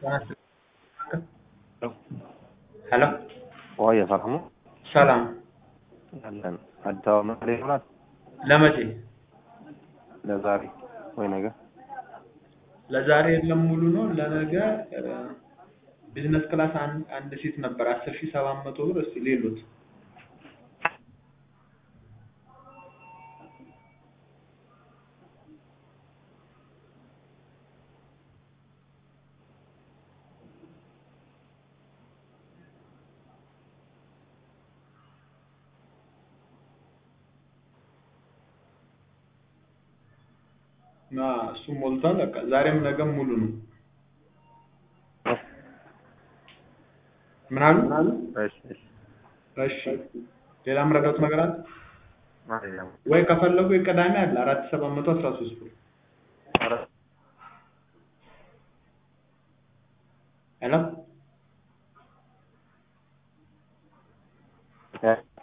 ሄሎ ቆየ ሰላም ነው ሰላም አለን። አዲስ አበባ መቀሌ ይሆናል ለመቼ ለዛሬ ወይ ነገ ለዛሬ የለም ሙሉ ነው ለነገ ቢዝነስ ክላስ አንድ አንድ ሲት ነበር አስር ሺህ ሰባት መቶ ብር እስቲ ሌሉት እና እሱ ሞልቷል። በቃ ዛሬም ነገም ሙሉ ነው። ምን አሉ? እሺ እሺ እሺ ሌላ ምረዳት ነገር አለ አይደለም ወይ? ከፈለጉ የቅዳሜ አለ አራት ሺህ ሰባት መቶ አስራ ሶስት ብር ኧረ ሄሎ እ